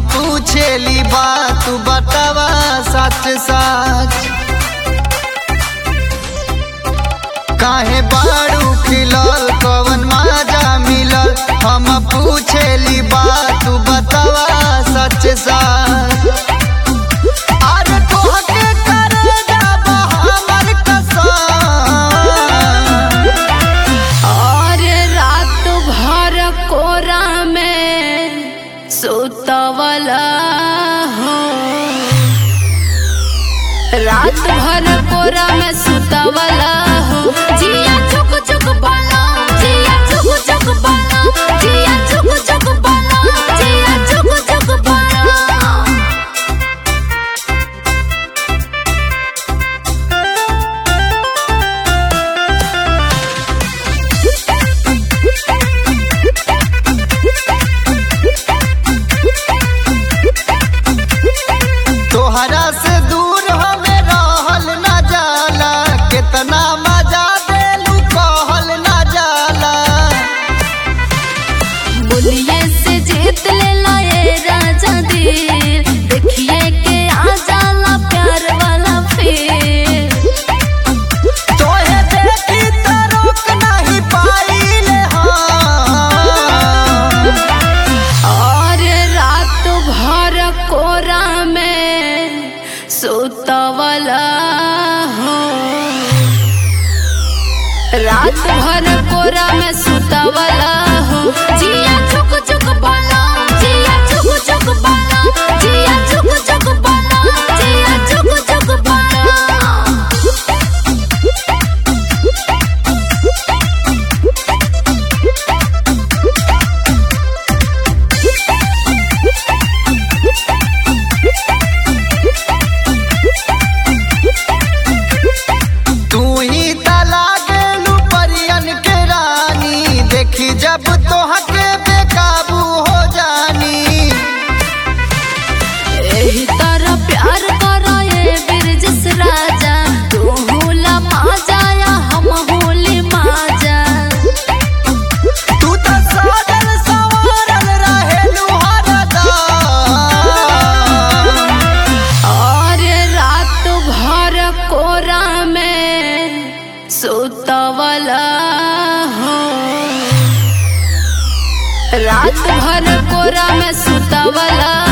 पूछेली बात तू बतावा सच सच काहे बाड़ू खिलल कवन मजा मिलल हम पूछेली बात तू बतावा सच सच अरे तोहके करेगा हमर कसम और रात भर कोरा में सुतवला हो रात भर कोरा में सुतवला हो जिया चुक चुक बना जिया चुक चुक बना जिया चुक चुक बना जिया चुक चुक बना तोहरा से दूर हमें रहल न जाला कितना मजा देलू कहल न जाला बोलिए से जीत ले लाए राजा दिल देखिए के आ जाला प्यार वाला फिर तोहे देखी त रोक नहीं पाइले हम और रात भर कोरा में सुतवला हो रात भर कोरा में सुतवला हो जिया चुक चुक बना जिया चुक चुक बना जिया चुक चुक बना जिया चुक चुक बना तू ही तला गेलू परियन के रानी देखी जब तोहके बेकाबू हो जानी एही तरह प्यार करो ये बिरजस राजा तू होला माजा हम होली माजा तू त साजल संवरल रहेलू हरदम और रात भर कोरा में सुतवला हो रात भर कोरा में सुतवला